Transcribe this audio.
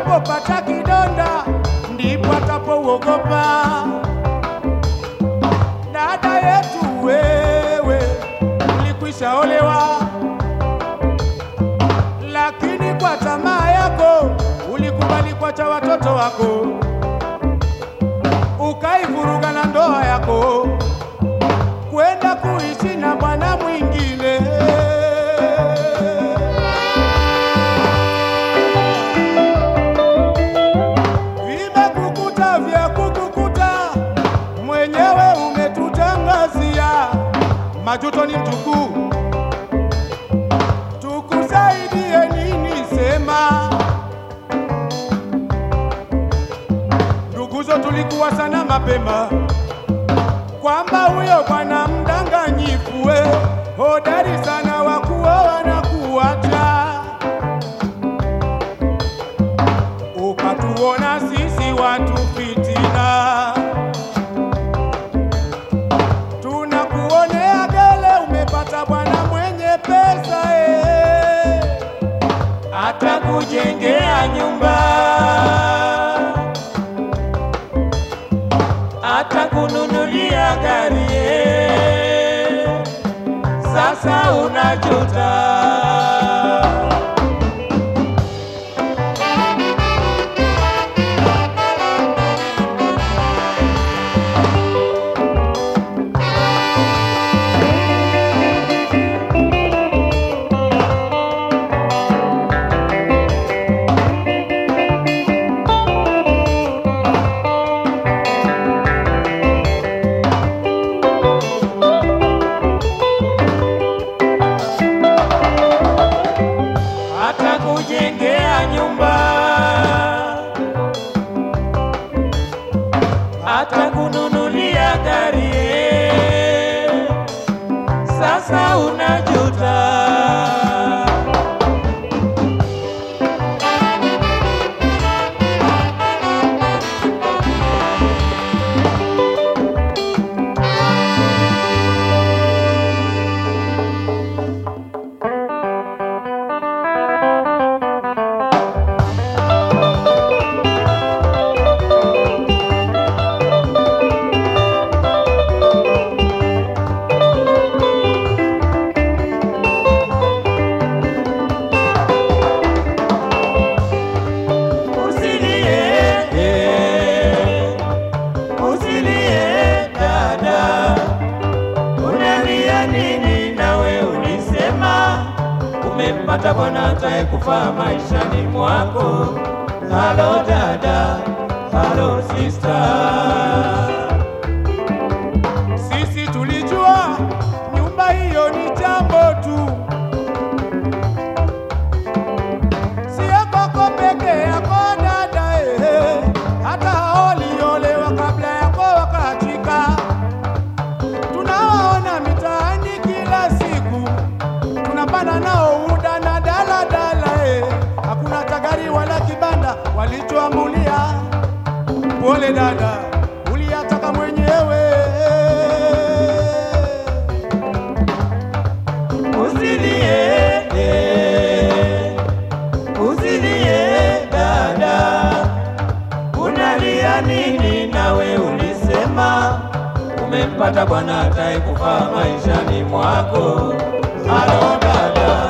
anapopata kidonda ndipo atapouogopa. Dada yetu wewe, ulikwisha olewa, lakini kwa tamaa yako ulikubali kuacha watoto wako, ukaivuruga na ndoa yako kwenda kuishi na bwana mwingine. Vimekukuta vya kukukuta, mwenyewe umetutangazia. Majuto ni mtukuu, tukusaidie nini? Sema nduguzo, tulikuwa sana mapema kwamba huyo bwana mdanganyifu we hodari sana wa kuoa na kuacha, ukatuona sisi watu fitina, tunakuonea gele, umepata bwana mwenye pesa eh, atakujengea nyumba atakununulia gari eh, sasa unajuta. atakujengea nyumba, atakununulia gari eh, sasa unajuta. Usilie, eh, usilie dada, unalia nini? Nawe ulisema umempata bwana atakayekufaa maishani mwako. Halo dada, halo sister. Sisi tulijua nyumba hiyo ni jambo tu, sio kwako peke yako dada, eh, hata hao waliolewa kabla yako wakaachika. Tunawaona mitaani kila siku, tunapanda nao UDA na daladala, eh, hakuna tagari wala kibanda walichoamulia. Pole dada, uliyataka mwenyewe. Usilie, eh, usilie dada, unalia nini? Nawe ulisema umempata bwana atakayekufaa maishani mwako. Halo dada,